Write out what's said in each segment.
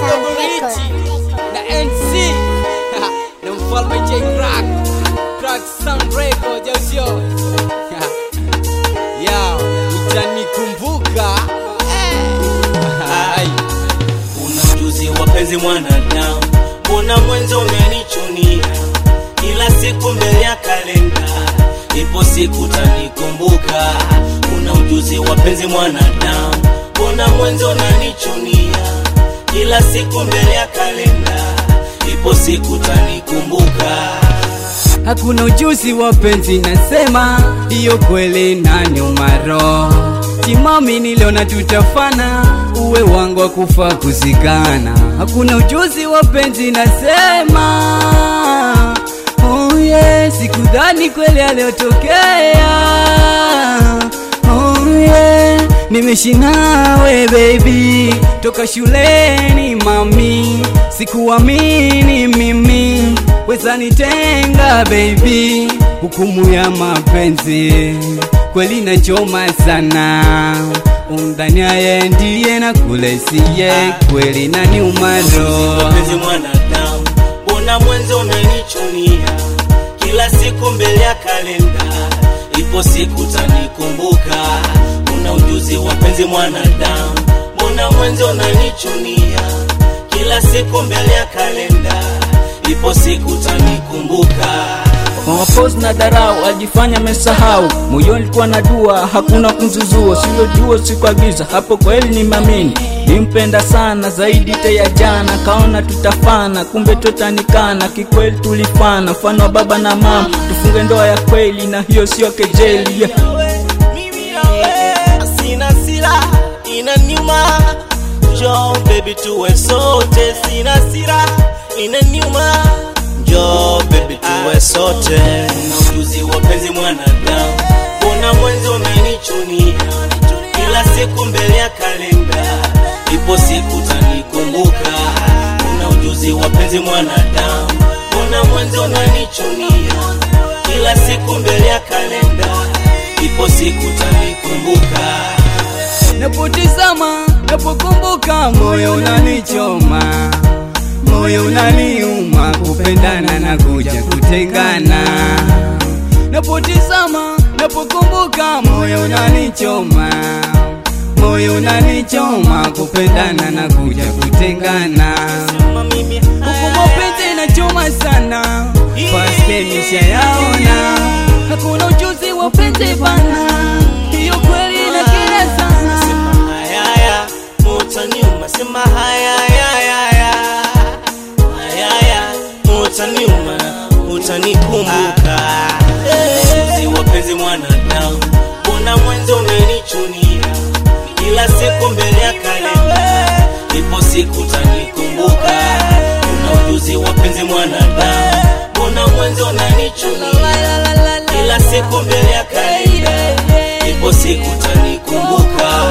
Dogo Richi na NC na mfalme J Crack Crack Sound Records au sio? Ya, utanikumbuka Ai. Una ujuzi wapenzi mwanadamu, mbona mwenzo umenichunia kila siku mbele ya kalenda, ipo siku tanikumbuka. Una ujuzi wapenzi mwanadamu, mbona mwenzo unanichunia kila siku mbele ya kalenda, ipo siku tanikumbuka. Hakuna ujuzi wa penzi, nasema hiyo kweli na nyuma roho timami, niliona tutafana, uwe wangu wa kufa kuzikana. Hakuna ujuzi wa penzi, nasema oh yeah, sikudhani kweli aliyotokea oh yeah, nimeishi nawe baby toka shuleni mami, sikuamini mimi weza nitenga baby, hukumu ya mapenzi kweli nachoma sana, umdhaniaye ndiye na kule siye kweli na ni umaro Wapenzi mwanadamu, mbona mwenzo umenichunia kila siku mbele ya kalenda, ipo siku tanikumbuka. Una ujuzi wapenzi mwanadamu, mbona mwenzo unanichunia kila siku mbele ya kalenda, ipo siku tanikumbuka. Mapos na darau alijifanya mesahau, moyoni likuwa na dua, hakuna kunzuzua, silojua sikuagiza, hapo kweli ni mamini nimpenda sana zaidi te ya jana, kaona tutafana, kumbe totanikana, kikweli tulifana, mfano wa baba na mama, tufunge ndoa ya kweli, na hiyo sio kejeli yeah. Mimi na wewe sina sila inaniuma, njoo baby tuwe sote, sina sila inaniuma, njoo baby tuwe sote. Una ujuzi wapenzi mwanadamu, mbona mwenzi umenichunia kila siku mbele ya kalenda, ipo siku tanikumbuka. Una ujuzi wapenzi mwanadamu, mbona mwenzi unanichunia kila siku mbele ya kalenda, ipo siku tanikumbuka. Napotizama, napokumbuka, moyo unanichoma, moyo unaniuma, kupendana na kuja kutengana. Napotizama, napokumbuka, moyo unanichoma, moyo unanichoma, kupendana na kuja kutengana. Sema mimi Huku mapenzi inachoma sana, paske nishayaona, hakuna ujuzi wa penzi bana, hiyo kweli inakera sana. sema hayaya, mutaniuma, sema hayayayaya, hayaya, mutaniuma, utanikumbuka. Ujuzi wapenzi mwanadamu, mbona mwenzi umenichunia kila siku mbele ya kalenda, ipo siku tanikumbuka. Una ujuzi wapenzi mwanadamu, mbona mwenzi unanichunia kila siku mbele ya kalenda, ipo siku tanikumbuka.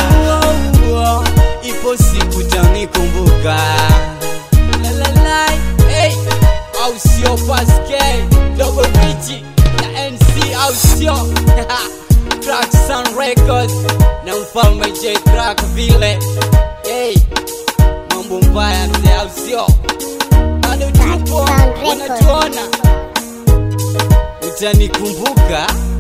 Ipo siku tanikumbuka. La la la, hey, au sio Pascal, Dogo Richi na NC au sio Crack Sound Records na mfalme J Crack vile. Hey, mambo mbaya mzee au sio? Bado tupo Sound Records. wanatuona, utanikumbuka.